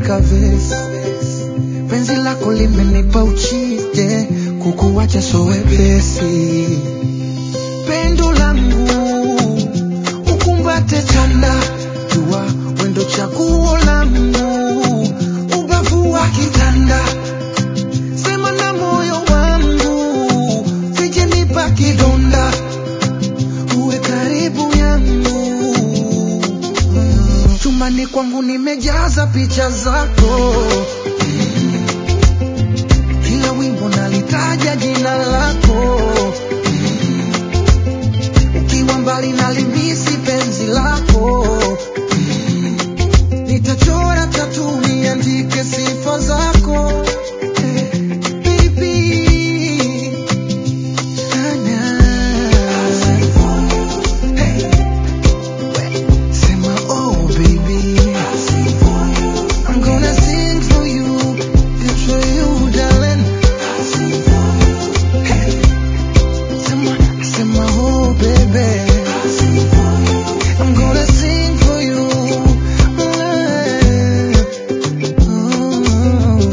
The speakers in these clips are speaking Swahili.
naandika vesi, penzi lako limenipa uchije, kukuwacha so wepesi. Pendo langu ukumbate chanda, jua wendo chaguo langu, ubavu wa kitanda, sema na moyo wangu, sijenipa kidonda, uwe karibu yangu. Chumbani kwangu nimejaza picha zako, kila wimbo nalitaja jina lako, ukiwa mbali nalimisi penzi lako, nitachora tatu niandike sifa zako Eh, baby. Sana. Hey. Sema oh baby I'm gonna sing for you Good for you darling Hey. Sema Sema oh baby I'm gonna sing for you Mm.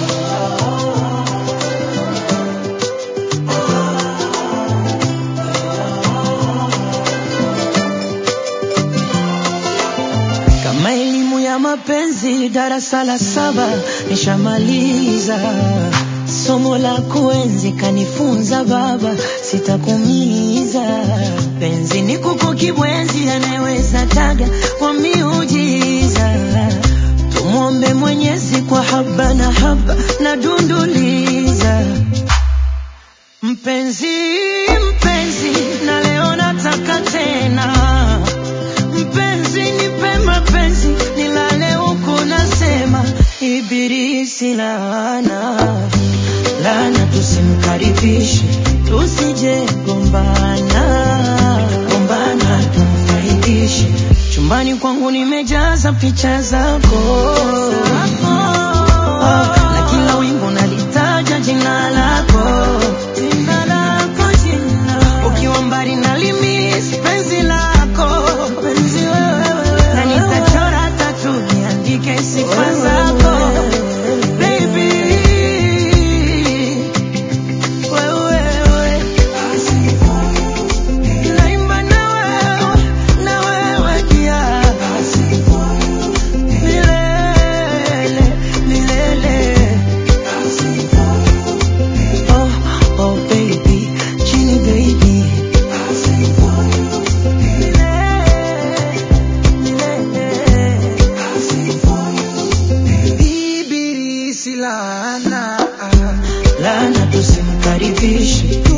Kama elimu ya mapenzi darasa la saba nishamaliza, somo la kuenzi kanifunza baba, sitakumiza. Penzi ni kuku kibwenzi, anayeweza taga kwa miujiza. Tumwombe Mwenyezi kwa haba na haba na dunduliza. Mpenzi, mpenzi, na leo nataka tena Mpenzi nipe mapenzi nilale huku nasema ibilisi laana laana tusimkaribishe tusije gombana gombana tumfaidishe chumbani kwangu nimejaza picha zako Ah, na kila wimbo nalitaja jina lako jina lako jina ukiwa mbali nalimisi penzi lako penzi wewe na nitachora tatu niandike sifa zako baby wewe naimba na wewe na wewe pia milele milele oh oh baby chini baby Ibilisi laana lana tusimkaribishe